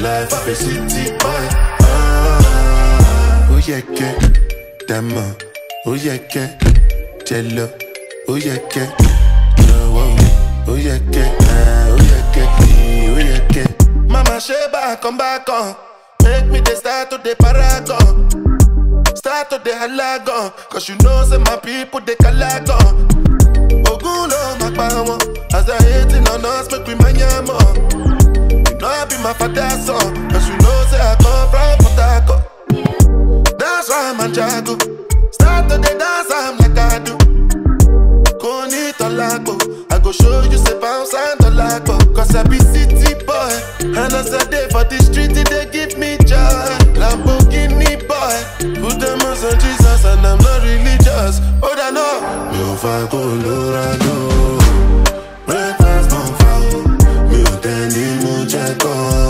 life of a city boy. Ah, oh yeah, que, dama, oh yeah, que, jello, oh yeah, que, no, oh, oh yeah, que, ah, oh yeah, que, oh yeah, que. Mama Sheba, come back on, make me the start to the paragon. Start to the halagon, cause you know say my people they calagon. Ogun lo ma pa wọn, as they hating on us make we manya more. You know I be my father's son, cause you know say I come from Port Harcourt. That's why I'm a jago. Start to the dance, I'm like I do. Koni tolapo, I go show you say bounce and tolapo. Cause I be city boy, and as I day for the street, they give me joy. Lamborghini boy, put them on Jesus, and I'm not religious. Oh, I know. Mi ò fa kó lóra lóra.